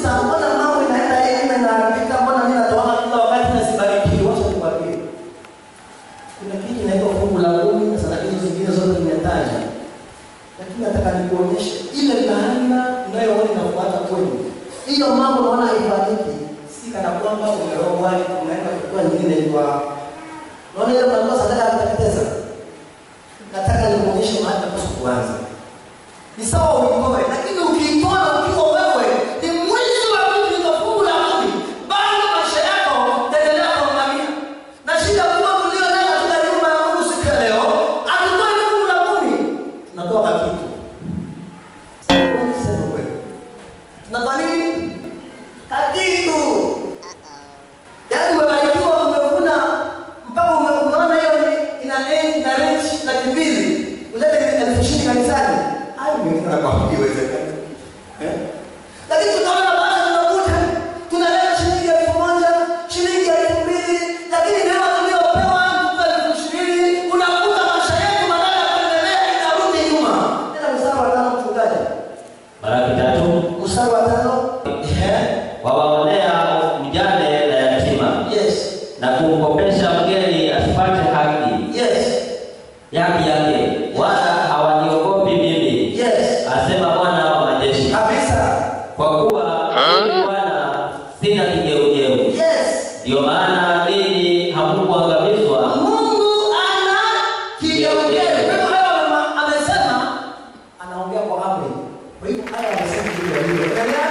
unajiuliza mbona mambo inaenda hivi inaharibika, mbona mimi natoa kila wakati na sibarikiwi? Wacha nikwambie, kuna kitu inaitwa fungu la kumi na sadaka hizo zingine zote nimetaja, lakini nataka nikuonyeshe ile laana unayoona inafuata kwenu. Hiyo mambo unaona haifanyiki, si kana kwamba umerogwa, unaenda kuchukua nyingine kwa Unaona ile mnatoa sadaka ya kuteketeza. Nataka nikuonyeshe mahali tunapaswa kuanza. Ni sawa uitoe, lakini ukiitoa ukiwa wewe ni mwizi wa vitu vya fungu la kumi, bado maisha yako itaendelea kuangamia. Na shida kubwa tulio nayo katika nyumba ya Mungu siku ya leo, hatutoi fungu la kumi, tunatoa kitu. Wewe sema kweli. Tunatoa nini? Kakitu. Yaani umebarikiwa umevuna mpaka ume- umeona hiyo ni- ina end na range laki mbili. Ulete elfu ishirini kanisani. Hayo ni kuna kwa iwezekana. Eh? Lakini tunaona baadhi tunakuta tunaleta shilingi elfu moja, shilingi elfu mbili, lakini neema tuliyopewa mtu elfu ishirini, unakuta maisha yetu badala ya kuendelea inarudi nyuma. Tena mstari wa tano mchungaji. Malaki tatu Mstari wa tano. Eh? wawaonea mjane na yatima Yes. na kumkopesha mgeni asipate haki Yes. yake yake, wala hawaniogopi mimi, Yes. asema Bwana wa majeshi, Kabisa. kwa kuwa mimi Bwana sina kigeugeu. Yes. Ndiyo maana ninyi hamkuangamizwa Mungu ana kigeugeu. Kwa hivyo haya ama- amesema anaongea kwa amri. Kwa hivyo haya amesema hivyo hivyo. Endelea.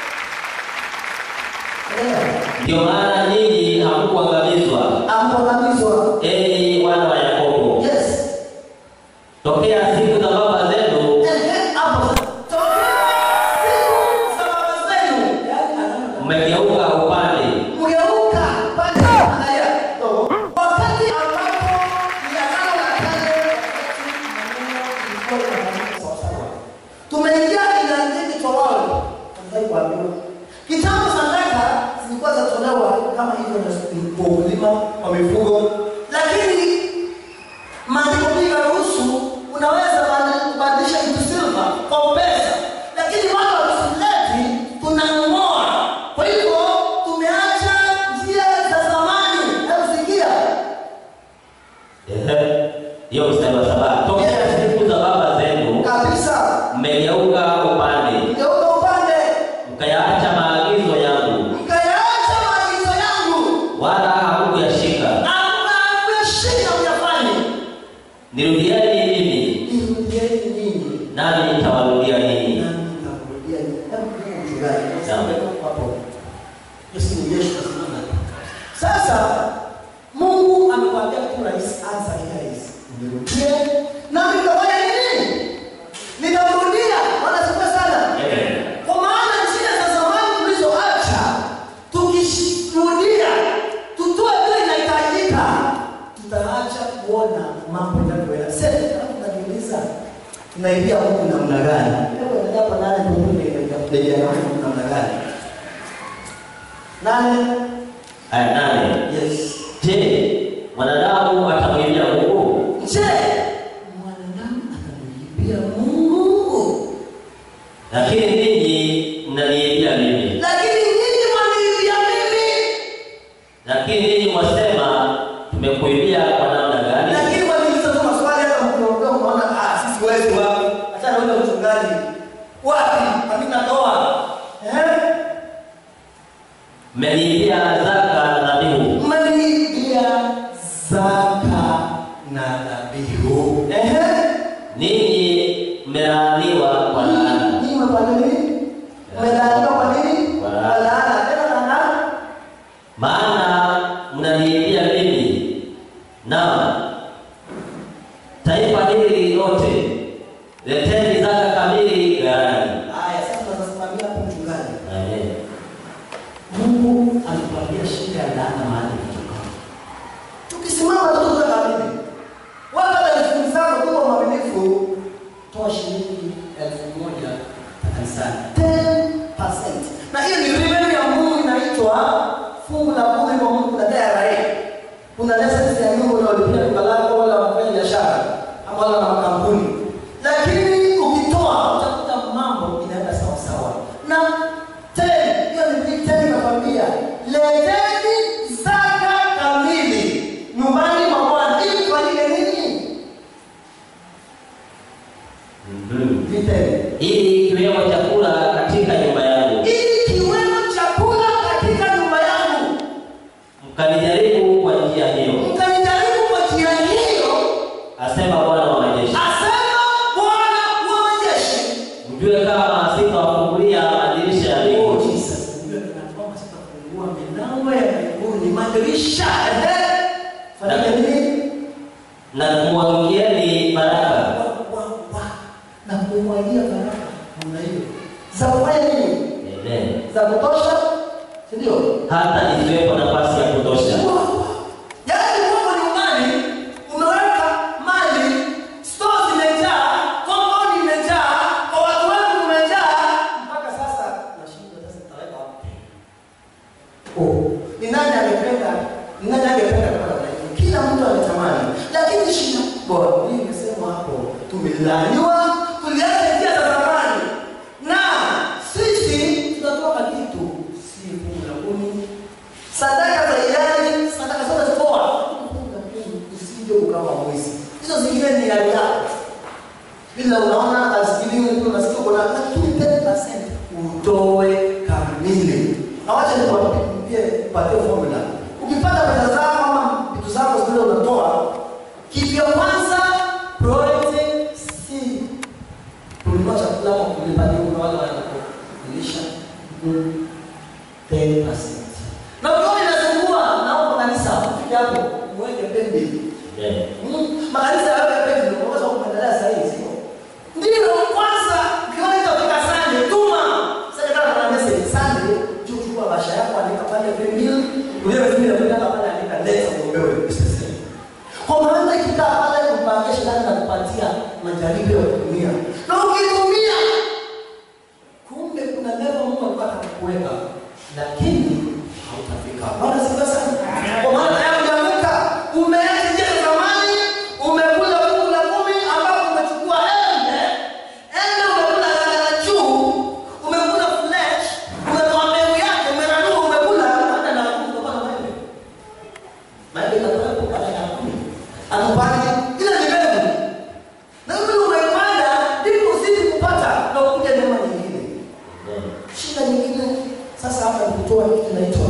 Endelea. Ndiyo maana ninyi hamkuangamizwa, Amkuangamizwa. enyi wana wa Yakobo. Yes. Tokea siku za baba zenu Ehe, hapo sasa. Tokea siku za baba zenu. Yaani anaona mmegeuka upande, Mgeuka pale angalia. Wakati ambapo ni agano la kale, wakati maneno ilikuwa inafanyika sawa sawa. Tumeingia kiganjani cha wale. Tunataka kuambiwa. Kitambo sadaka zilikuwa zatolewa kama hivyo na kwa ukulima wa mifugo. Lakini maandiko pia yanaruhusu unaweza badi- kubadilisha kitu silver kwa pesa, lakini watu wakisileti tunang'oa. Kwa hivyo tumeacha njia za zamani. Hebu sikia, Ehe. hiyo mstari wa saba. Tokea siku za baba zenu kabisa, mmegeuka upande, mgeuka upande, mkayaacha maagizo yangu, mkayaacha maagizo yangu, wala hamkuyashika. amnameshika myafanye. Nirudieni mimi, Nirudieni ninyi, nami nitawarudia ninyi. nami nitakurudia ninyi. Hebu Mungu mchungaji, Sawa. hapo. Yesu ni Yesu kasimama. Sasa Mungu amekwambia kitu rahisi, anza kia hizi. Nirudie na nitafanya nini? Nitamrudia. Bwana asifiwe sana. Amen. Kwa maana njia za zamani tulizoacha tukishuhudia, tutoe vile inahitajika, tutaacha kuona mambo yanavyoenda. Sasa alafu najiuliza tunaibia Mungu namna gani? Hebu endelea hapo nane Mungu ndio namna gani? Nane. Aya nane. Yes. Je, mwanadamu atamwibia Mungu? Je, mwanadamu atamwibia Mungu? Lakini ninyi mnaniibia mimi. Lakini nyinyi mwaniibia mimi. Lakini ninyi mwasema tumekuibia kwa namna gani? Lakini waniuliza tu maswali hata mkiongea unaona ah sisi wezi wapi? Acha na wewe mchungaji. Wapi? Mimi natoa. Eh? Mmeniibia zaka na dhabihu. Mmeniibia zaka na dhabihu. Eh? Ninyi mmelaaniwa kwa laana. Ninyi mmefanya nini? Mmelaaniwa kwa nini? Kwa Kwa laana. laana. Tena laana. Maana mnaniibia mimi. Naam. Taifa hili lote leteni zaka kamili ghalani. Haya sasa tunasimamia hapo mchungaji. Amen. Mungu alituambia shida ya laana mahali kutoka. Tukisimama tu tuwe kamili. Wewe hata elfu zako kuwa mwaminifu, toa shilingi elfu moja kanisani. 10%. Na hiyo ni revenue ya Mungu inaitwa fungu la kumi kwa Mungu na TRA. Kuna license ya nyumba unaolipia duka lako wala wafanya biashara ama wala na makampuni. Lakini ukitoa utakuta mambo inaenda sawa sawa. Na 10 leteni zaka kamili nyumbani mwa Bwana ili kufanyike nini? Mhm. Vitendo. ili kiwemo chakula katika nyumba yangu, Ili kiwemo chakula katika nyumba yangu. mkanijaribu kwa njia hiyo, Mkanijaribu kwa njia hiyo, asema Bwana wa majeshi, asema Bwana wa majeshi. mjue kama sitawafungulia madirisha ya Oh, mbingu Jesus, unajua kana kwamba sitafungua milango ya mbinguni, madirisha. Ehe. Fanya nini? na kumwagieni baraka Wa- wa- wa- na kumwagia baraka namna hiyo za kufanya nini? Amen. Za kutosha, si ndio? hata isiwepo nafasi ya kutosha. Yaani uko nyumbani umeweka mali, store zimejaa, compound imejaa, kwa watu wengi umejaa, mpaka sasa nashindwa sasa nitaweka wapi? Oh, ni nani angependa? Ni nani angependa kuwa namna hiyo? Kila mtu anatamani, lakini shida kubwa hii imesema hapo, tumelaaniwa tuliacha njia za zamani, na sisi tunatoka kitu si fungu la kumi sadaka za hiari, sadaka zote toa, usije ukawa mwizi. Hizo zingine ni hali yako, bila unaona asikiliwe, ndio unasikia kuna lakini 10% utoe kamili. Na wacha nikwambie, patie formula. Ukipata pesa zako ama vitu zako zile unatoa, kitu ya kwanza priority si kununua chakula ama kulipa deni kwa wale wanakulisha. Mm. 10%. Na ukiona inasumbua naomba kanisa ufike hapo uweke pembe. Amen. Mm, Makanisa yaweke pembe unaweza kuendelea sasa hivi sio? Ndio kwanza ukiona itafika Sunday tuma. Sasa kama kuna message Sunday juu chukua basha yako andika pale pembe. Wewe vile vile pale andika leta muombewe. Kwa maana ikikaa pale kupangia shetani na kupatia majaribio ya dunia. Na ukitumia kumbe kuna level Mungu alikuwa atakuweka lakini hautafika. Bwana sifa sana. Kwa maana tayari umeanguka, umeacha njia za zamani, umekula fungu la kumi ambapo umechukua embe, embe umekula la juu, umekula flesh, umetoa mbegu yake, umeranua, umekula hata na kumi kwa maana maembe. Maembe yatakuwepo baada ya kumi. Atupande ile ni mbegu. Na wewe umepanda ndipo uzidi kupata na ukuje neema nyingine. Amen. Shida nyingine sasa hapa ni kutoa kitu kinaitwa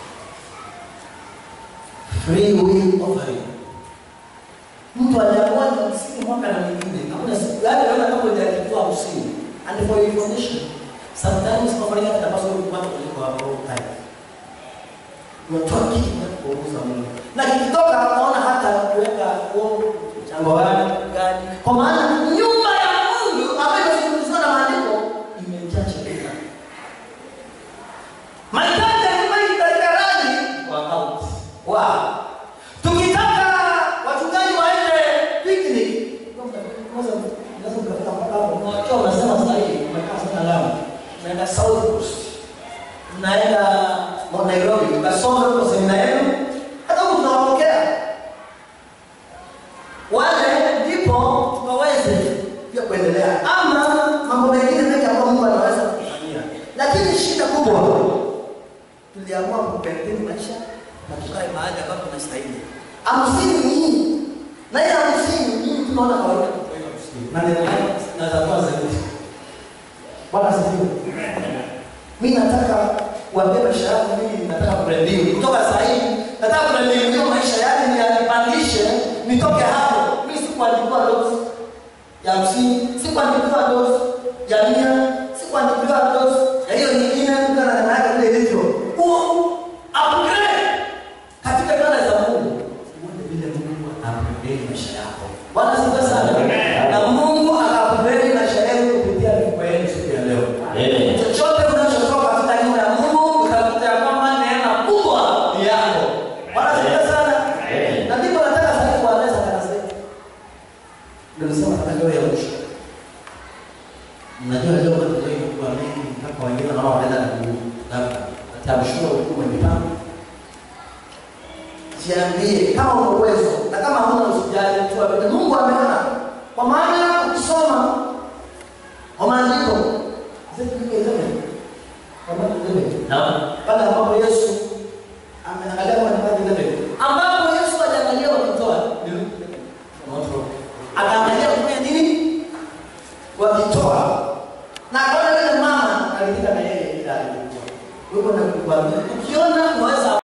free will offering. Mtu aliamua ni hamsini mwaka na mwingine, hakuna siku yaani naona kama hujakitoa hamsini. And for your information, sometimes offering hata inapaswa kupata kuliko hapo time. Unatoa kitu na kuuza Mungu. Na kikitoka naona hata kuweka huo mchango wake gani. Kwa maana nyumba ya Mungu ambayo imezungumzwa na maandiko imejaa chakula. Mahitaji ya nyumba hii katika rangi kwa account. Wow. Tukitaka wachungaji waende picnic. Kwanza lazima mkafika mpaka mnawakiwa mnasema sasa hivi mmekaa sana Lamu. Mnaenda South Coast. Mnaenda Mount Nairobi, mkasoma huko semina yenu. Hata huko tunawapokea. Wale ndipo tukaweze pia kuendelea. Ama mambo mengine mengi ambayo Mungu anaweza kufanyia. Lakini shida kubwa tuliamua kupendeni maisha na tukae mahali ambapo tunastahili. Hamsini hii na ile hamsini hii tunaona kawaida kutoa ile hamsini. Na neno lake naweza kuwa zaidi. Bwana asifiwe. Mimi nataka kuambia maisha yangu mimi nataka kubranding. Kutoka sasa hivi nataka kubranding hiyo maisha yake ni yanipandishe nitoke hapo. Mimi sikuandikiwa dozi ya hamsini, sikuandikiwa dozi ya mia, sikuandikiwa dozi ya hiyo nyingine kuka na namna yake vile ilivyo. Huo upgrade katika ibada za Mungu. Uone vile Mungu anaupgrade maisha yako. Bwana sifa sana. Na Mungu akaupgrade maisha yenu kupitia mikono yenu siku ya leo. Amen. Chochote unachotoka katika nyumba ya Mungu utakuta ya kwamba neema kubwa ni yako. Bwana sifa sana. Amen. Na ndipo nataka sasa kueleza kanisa letu. Ndio nisema hata leo ya mwisho. Mnajua leo watu wengi kwa mengi mpaka wengine wanaona wanaenda na mguu. Labda atamshua hukumu mipango. Jiambie kama una uwezo na kama huna usijali tu abebe. Mungu ameona. Kwa maana ukisoma kwa maandiko zetu kile kwa maana Naam. pale ambapo Yesu Wewe na kukwambia ukiona unaweza